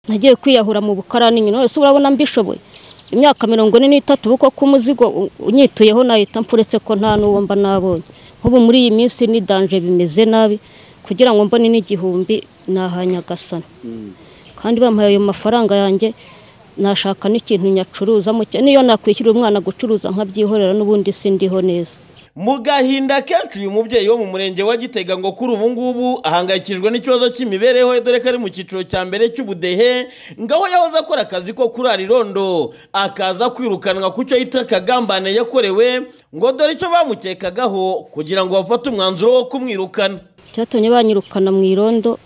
nagiye kwiyahura mu bukarani nyine wese urabona mbishoboye imyaka mirongo ine n'itatu kuko k'umuzigo unyituyeho nahita mpfuretse ko nta n'uwo mba nabonye nk'ubu muri iyi minsi ni danje bimeze nabi kugira ngo mbone n'igihumbi nahanyagasana kandi bampaye ayo mafaranga yanjye nashaka n'ikintu nyacuruza niyo nakwishyurira umwana gucuruza nkabyihorera n'ubundi sindiho neza mu gahinda kenshi uyu mubyeyi wo mu murenge wa gitega ngo kuri ubu ngubu ahangayikishijwe n'ikibazo cy'imibereho ye dore ko ari mu cyiciro cya mbere cy'ubudehe ngaho yahoze akora akazi ko kurara irondo akaza kwirukanwa ku cyo yita akagambane yakorewe ngo dore icyo bamukekagaho kugira ngo bafate umwanzuro wo kumwirukana byatumye banyirukana mu irondo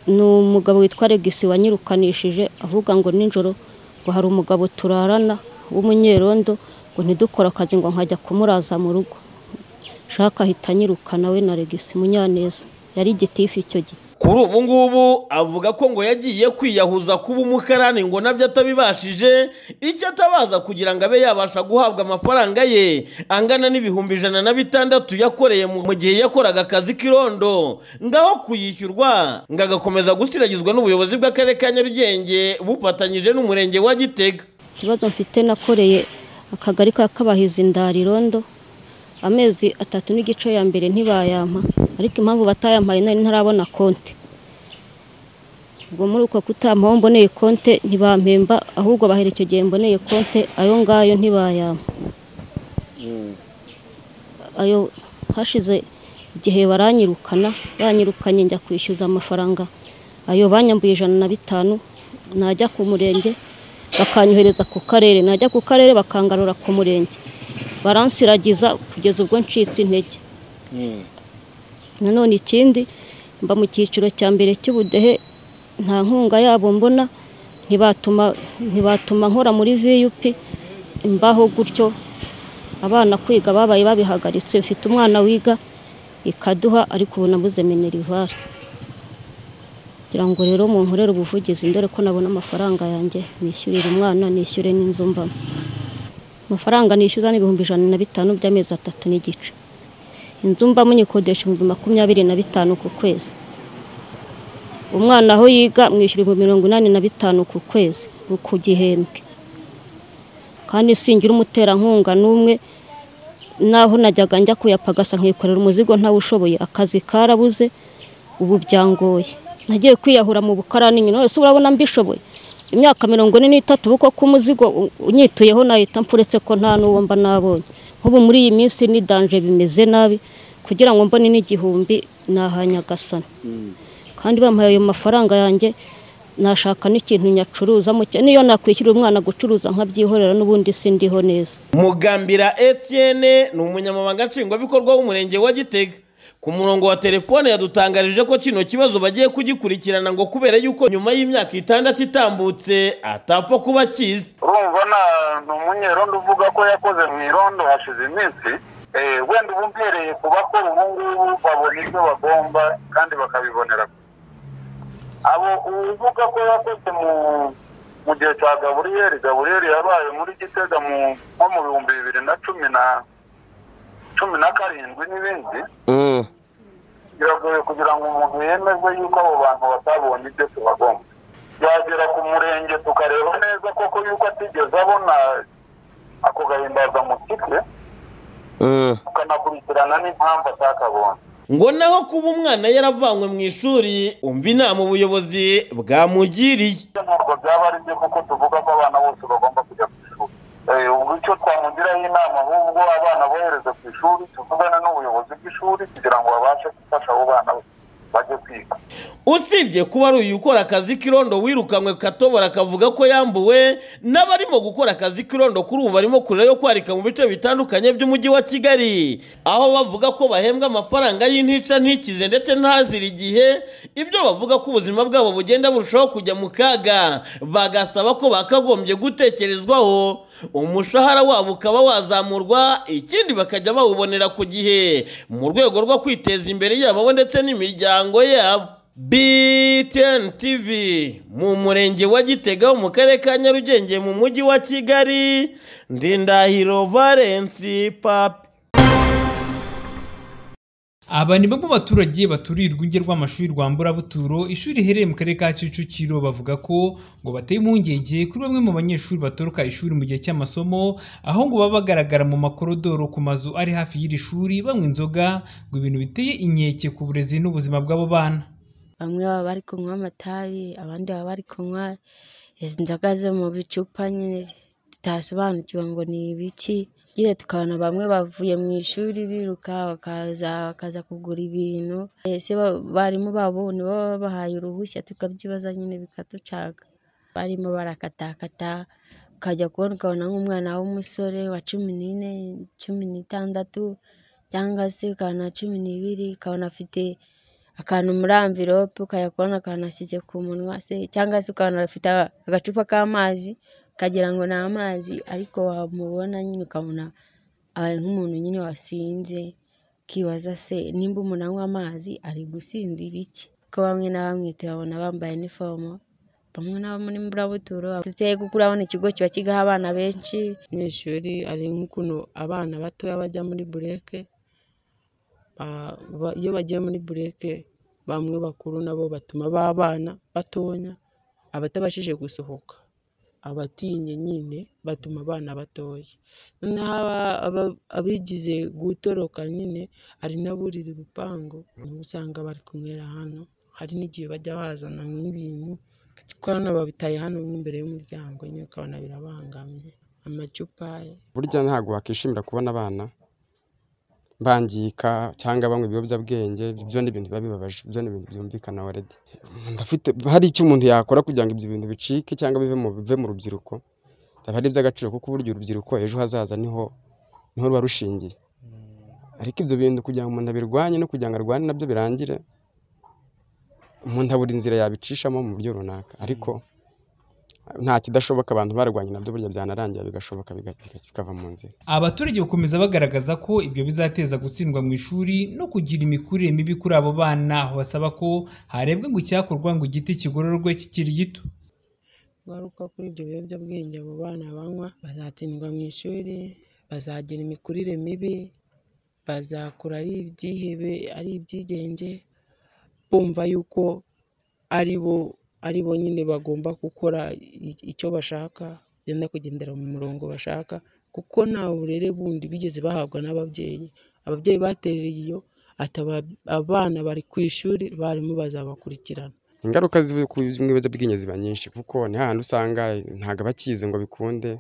ni umugabo witwa regisi wanyirukanishije avuga ngo nijoro ngo hari umugabo turarana w'umunyerondo ngo ntidukore akazi ngo nkajya kumuraza mu rugo shaka ahita anyirukana we na regisi munyaneza yari igitifu icyo gihe kuri ubu ngubu avuga ko ngo yagiye kwiyahuza kuba umukarani ngo nabyo atabibashije icyo atabaza kugira ngo abe yabasha guhabwa amafaranga ye angana n'ibihumbi ijana na bitandatu yakoreye mu gihe yakoraga akazi k'irondo ngaho kuyishyurwa ngo agakomeza gusiragizwa n'ubuyobozi bw'akarere ka nyarugenge bufatanyije n'umurenge wa gitega ikibazo mfite nakoreye akagari ka kabahizi ndarirondo amezi atatu n'igice ya mbere ntibayampa ariko impamvu batayampaye nari ntarabona konti ubwo muri uko kutampaho mboneye konte ntibampemba ahubwo bahera icyo gihe mboneye konte ayo ngayo ntibayampa ayo hashize igihe baranyirukana banyirukanye njya kwishyuza amafaranga ayo banyambuye ijana na bitanu najya ku murenge bakanyohereza ku karere najya ku karere bakangarura ku murenge baransiragiza kugeza ubwo ncitse intege nanone ikindi mba mu cyiciro cya mbere cy'ubudehe nta nkunga yabo mbona ntibatuma nkora muri viyupi imbaho gutyo abana kwiga babaye babihagaritse mfite umwana wiga ikaduha ariko ubu nabuze minerivare kugira ngo rero mu nkorere ubuvugizi dore ko nabona amafaranga yanjye nishyurire umwana nishyure n'inzu mbamo amafaranga nishyuza ni ibihumbi ijana na bitanu by'amezi atatu n'igice inzu mbamo nyikodesha ibihumbi makumyabiri na bitanu ku kwezi umwana aho yiga mwishyura ibihumbi mirongo inani na bitanu ku kwezi ku gihembwe kandi singira umuterankunga n'umwe naho najyaga njya kuyapagasa nkikorera umuzigo ntawushoboye akazi karabuze ubu byangoye nagiye kwiyahura mu bukarani nyine wese urabona mbishoboye imyaka mirongo ine n'itatu kuko k'umuzigo unyituyeho nahita mpfuretse ko nta n'uwo mba nabonye nk'ubu muri iyi minsi ni danje bimeze nabi kugira ngo mbone n'igihumbi nahanyagasana kandi bampaye ayo mafaranga yanjye nashaka n'ikintu nyacuruza niyo nakwishyurira umwana gucuruza nkabyihorera n'ubundi sindiho neza mugambira etiyene ni umunyamabanga nshingwabikorwa w'umurenge wa gitega ku murongo wa telefone yadutangarije ko kino kibazo bagiye kugikurikirana ngo kubera yuko nyuma y'imyaka itandatu itambutse atapfa kuba akizi urumva ni umunyerondo uvuga ko yakoze mu irondo hashize iminsi wenda uba umbereye ku bakora ubu ngubu babona ibyo bagomba kandi bakabibonera abo uvuga ko yakoze mu gihe cya gaburiyeri gaburiyeri yabaye muri gitega nko mu bihumbi bibiri na cumi na cumi na karindwi n'ibindi biragoye kugira ngo umuntu yemezwe yuko abo bantu batabonye ibyo tubagomba yagera ku murenge tukareba neza koko yuko atigeze abona ako gahimbazamusike tukanakurikirana n'impamvu atakabonye ngo naho kuba umwana yaravanywe mu ishuri umva inama ubuyobozi bwamugiriye ntabwo byaba ari byo kuko tuvuga ko abana bose bagomba kujya ku ishuri ubu icyo twamugiraho inama ahubwo abana bohereze ku ishuri tuvugane n'ubuyobozi bw'ishuri kugira ngo babashe gufasha abo bana bajye kwiga usibye kuba ari uyu ukora akazi k'irondo wirukanywe katobora akavuga ko yambuwe n'abarimo gukora akazi k'irondo kuri ubu barimo kurira yo kwarika mu bice bitandukanye by'umujyi wa kigali aho bavuga ko bahembwa amafaranga y'intica ntikize ndetse ntazira igihe ibyo bavuga ko ubuzima bwabo bugenda burushaho kujya mu kaga bagasaba ko bakagombye gutekerezwaho umushahara wabo ukaba wazamurwa ikindi bakajya bawubonera ku gihe mu rwego rwo kwiteza imbere yabo ndetse n'imiryango yabo BTN TV mu murenge wa gitega mu karere ka nyarugenge mu mujyi wa kigali ndindahiro valensi papi aba ni bamwe mu baturage baturiye urwunge rw'amashuri rwa mburabuturo ishuri riherereye mu karere ka kicukiro bavuga ko ngo bateye impungenge kuri bamwe mu banyeshuri batoroka ishuri mu gihe cy'amasomo aho ngo baba bagaragara mu makorodoro ku mazu ari hafi y'iri shuri banywa inzoga ngo ibintu biteye inkeke ku burezi n'ubuzima bw'abo bana bamwe baba bari kunywa amatabi abandi baba bari kunywa izi nzoga zo mu bicupa nyine tutasobanukiwe ngo ni ibiki nyine tukabona bamwe bavuye mu ishuri biruka bakaza bakaza kugura ibintu ese abarimu babo ni bo babahaye uruhushya tukabyibaza nyine bikaducaga barimo barakatakata ukajya kubona ukabona nk'umwana w'umusore wa cumi n'ine cumi n'itandatu cyangwa se ukabona cumi n'ibiri ukabona afite akantu muri amvirope ukajya kubona akantu ashyize ku munwa se cyangwa se ukabona afite agacupa k'amazi ukagira ngo ni amazi ariko wamubona nyine ukabona abaye nk'umuntu nyine wasinze ukibaza se nimba umuntu anywa amazi ari gusinda ibiki kuko bamwe na bamwe tubabona bambaye inifomo bamwe na bamwe mburabuturo dufite kuko urabona ikigo kiba kigaho abana benshi mu ishuri ari nk'ukuntu abana batoya bajya muri bureke iyo bagiye muri bureke bamwe bakuru nabo batuma babana batonya abatabashije gusohoka abatinye nyine batuma abana batoya noneho abigize gutoroka nyine hari n'aburira urupangu niba usanga bari kunywera hano hari n'igihe bajya bazana nk'ibintu kuko hano babitaye hano nk'imbere y'umuryango nyine ukabona birabangamye amacupa burya ntabwo wakishimira kubona abana bangika cyangwa banywa ibiyobyabwenge ibyo ni ibintu biba bibabaje ibyo ni ibintu byumvikana waredi ndafite hari icyo umuntu yakora kugira ngo ibyo bintu bicike cyangwa bive mu bive mu rubyiruko haba ari iby'agaciro kuko burya urubyiruko ejo hazaza niho niho ruba rushingiye ariko ibyo bintu kugira ngo umuntu abirwanye no kugira ngo arwane nabyo birangire umuntu abura inzira yabicishamo mu buryo runaka ariko nta kidashoboka abantu barwanya nabyo burya byanarangira bigashoboka bikava mu nzira abaturage bakomeza bagaragaza ko ibyo bizateza gutsindwa mu ishuri no kugira imikurire mibi kuri abo bana aho basaba ko harebwa ngo icyakorwa ngo igiti kigororwe kikiri gito ngaruka kuri ibyo biyobyabwenge abo bana banywa bazatsindwa mu ishuri bazagira imikurire mibi bazakura ari ibyihebe ari ibyigenge bumva yuko ari bo ari bo nyine bagomba gukora icyo bashaka bagenda kugendera mu murongo bashaka kuko nta burere bundi bigeze bahabwa n'ababyeyi ababyeyi batereye iyo abana bari ku ishuri barimo bazabakurikirana ingaruka z'ibiyobyabwenge ziba nyinshi kuko ni hahandi usanga ntabwo abakize ngo bikunde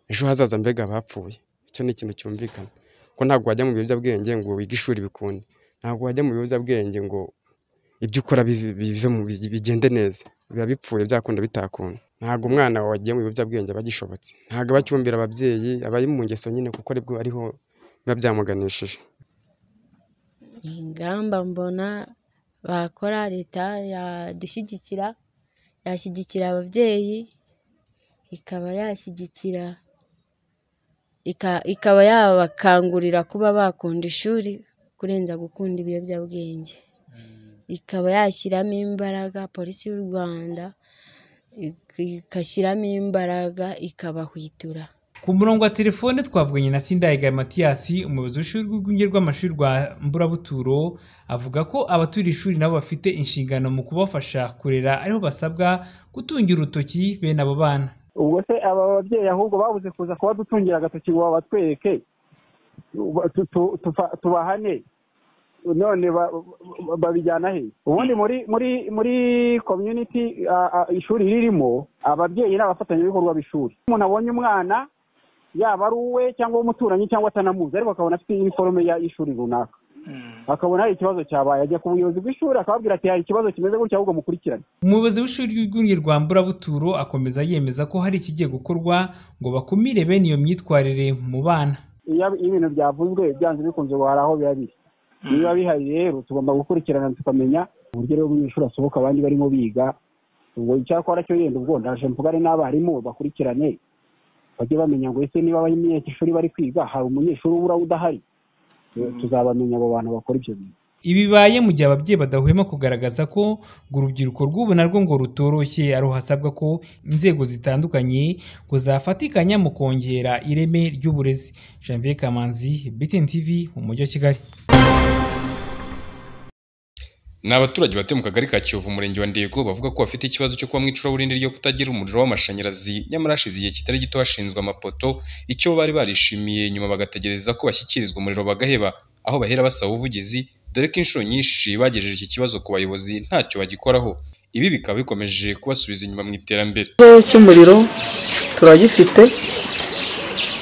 ejo hazaza mbega abapfuye icyo ni ikintu cyumvikana kuko ntabwo wajya mu biyobyabwenge ngo wige ishuri bikunde ntabwo wajya mu biyobyabwenge ngo ibyo ukora bive mu bigende neza biba bipfuye byakunda bitakunda ntabwo umwana wagiye mu biyobyabwenge aba agishobotse ntabwo aba acyumvira ababyeyi aba ari mu ngeso nyine kuko aribwo ariho biba byamuganishije ingamba mbona bakora leta yadushyigikira yashyigikira ababyeyi ikaba yashyigikira ikaba yabakangurira kuba bakunda ishuri kurenza gukunda ibiyobyabwenge ikaba yashyiramo imbaraga polisi y'u rwanda igashyiramo imbaraga ikabahwitura ku murongo wa telefone twavuganye na Sindayigaya matiyasi umuyobozi w'ishuri rw'urwunge rw'amashuri rwa mburabuturo avuga ko abaturiye ishuri nabo bafite inshingano mu kubafasha kurera ariho basabwa gutungira urutoki bene abo bana ubwo se aba babyeyi ahubwo babuze kuza kuba dutungira agatoki ngo babatwereke tubahane none babijyana he ubundi muri muri muri komyuniti ishuri ririmo ababyeyi ni abafatanyabikorwa b'ishuri umuntu abonye umwana yaba ari uwe cyangwa umuturanyi cyangwa atanamuzi ariko akabona afite iniforume y'ishuri runaka akabona hari ikibazo cyabaye ajya ku buyobozi bw'ishuri akababwira ati hari ikibazo kimeze gutya ahubwo mukurikirane umuyobozi w'ishuri ry'urwunge rwa mburabuturo akomeza yemeza ko hari ikigiye gukorwa ngo bakumire bene iyo myitwarire mu bana iyo ibintu byavuzwe byanze bikunze hari aho biba biri niba bihari rero tugomba gukurikirana tukamenya uburyo rero umunyeshuri asohoka abandi barimo biga ubwo icyakora cyo yenda ubwo ndaje mvugane n'abarimu bakurikirane bajye bamenya ngo ese niba abanyeshuri bari kwiga hari umunyeshuri ubura udahari tuzabamenya abo bantu bakora ibyo bintu ibibaye mu gihe ababyeyi badahwema kugaragaza ko ngo urubyiruko rw'ubu narwo ngo rutoroshye ari hasabwa ko inzego zitandukanye ngo zafatikanya mu kongera ireme ry'uburezi janvier kamanzi btn tv mu mujyi wa kigali ni abaturage batuye mu kagari ka kiyovu umurenge wa ndego bavuga ko bafite ikibazo cyo kuba mu icuraburindi ryo kutagira umuriro w'amashanyarazi nyamara hashize igihe kitari gito hashinzwe amapoto icyo bari barishimiye nyuma bagategereza ko bashyikirizwa umuriro bagaheba aho bahera basaba ubuvugizi dore ko inshuro nyinshi bagejeje iki kibazo ku bayobozi ntacyo bagikoraho ibi bikaba bikomeje kubasubiza inyuma mu iterambere ikibazo cy'umuriro turagifite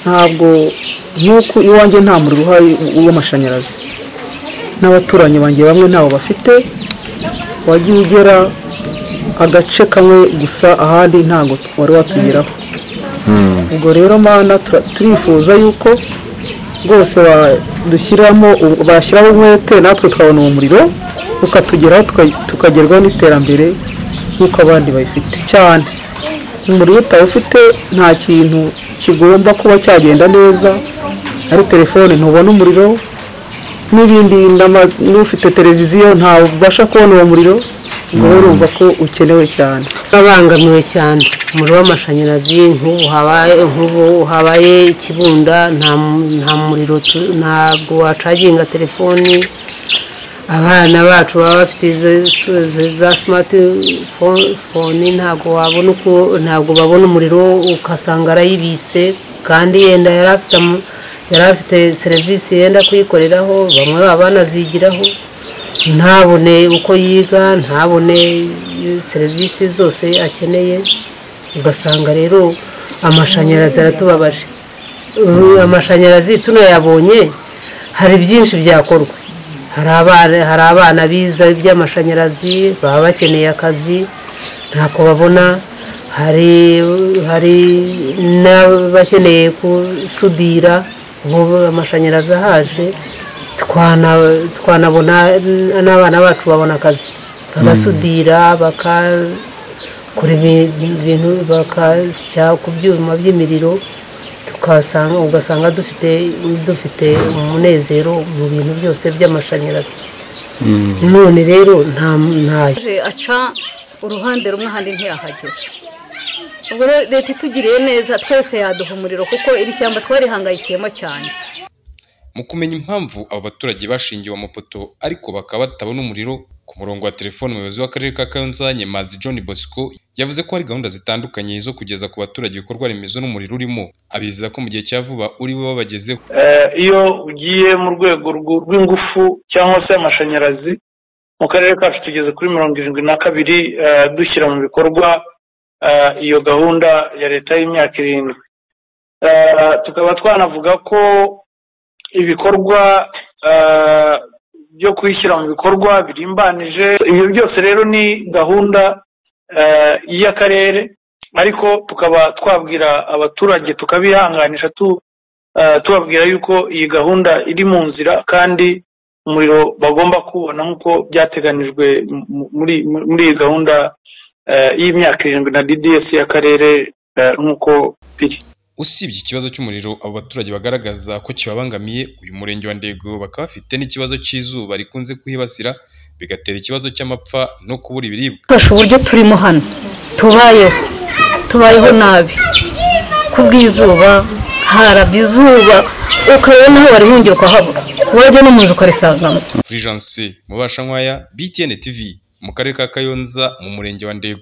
ntabwo nk'uko iwanjye nta muriro uhari w'amashanyarazi n'abaturanyi banjye bamwe ntawo bafite wagiye ugera agace kamwe gusa ahandi ntabwo wari watugeraho ubwo rero mana tura- turifuza yuko rwose ba- dushyiramo bashyiraho umwete natwe tukabona uwo muriro ukatugeraho tuka- tukagerwaho n'iterambere nk'uko abandi bayifite cyane umuriro utawufite nta kintu kigomba kuba cyagenda neza ari telefone ntubona umuriro n'ibindi n'ama- n'ufite televiziyo ntabasha kubona uwo muriro ubwo rero urumva ko ukenewe cyane babangamiwe cyane umuriro w'amashanyarazi nk'ubu habaye nk'ubu habaye ikibunda nta nta muriro tu- ntabwo wacaginga telefoni abana bacu baba bafite izo izo- izo- za simatifoni ntabwo wabona uko ntabwo babona umuriro ugasanga arayibitse kandi yenda yari afite amu- yari afite serivisi yenda kuyikoreraho bamwe baba banazigiraho ntabone uko yiga ntabone serivisi zose akeneye ugasanga rero amashanyarazi aratubabaje Ubu amashanyarazi tunayabonye hari byinshi byakorwa hari abana hari abana biza iby'amashanyarazi baba bakeneye akazi ntako babona hari hari n'abakeneye gusudira nk'ubu amashanyarazi ahaje twana- twanabona n'abana bacu babona akazi bagasudira bagakora ibintu bakasya ku byuma by'imiriro tukasanga ugasanga dufite dufite umunezero mu bintu byose by'amashanyarazi none rero nta ntayo aje aca uruhande rumwe ahandi ntiyahagera ubwo rero leta itugiriye neza twese yaduha umuriro kuko iri shyamba twarihangayikiyemo cyane mu kumenya impamvu abo baturage bashingiwe amapoto ariko bakaba batabona umuriro ku murongo wa telefoni umuyobozi w'akarere ka kayonza nyemazi john bosco yavuze ko hari gahunda zitandukanye zo kugeza ku baturage ibikorwa remezo n'umuriro urimo abizeza ko mu gihe cya vuba uri bube wabagezeho Eh, iyo ugiye mu rwego rw- rw'ingufu cyangwa se amashanyarazi mu karere kacu tugeze kuri mirongo irindwi na kabiri eh, dushyira mu bikorwa eh, iyo gahunda ya leta y'imyaka irindwi Eh, tukaba twanavuga ko ibikorwa eh, byo kuyishyira mu bikorwa birimbanije ibyo byose rero ni gahunda eh, y'akarere ariko tukaba twabwira abaturage tukabihanganisha tu eh, tubabwira yuko iyi gahunda iri mu nzira kandi umuriro bagomba kubona nk'uko byateganijwe mu- muri muri iyi gahunda eh, y'imyaka irindwi na DDS y'akarere eh, nk'uko biri usibye ikibazo cy'umuriro abo baturage bagaragaza ko kibabangamiye uyu murenge wa ndego bakaba bafite n'ikibazo cy'izuba rikunze kuhibasira bigatera ikibazo cy'amapfa no kubura ibiribwa twashe uburyo turimo hano tubayeho tubayeho nabi kubw'izuba haraba izuba ukareba n'aho warihungira ukahabura wajya no mu nzu ukarisangamo Fulgence mubashankwaya btn tv mu karere ka kayonza mu murenge wa ndego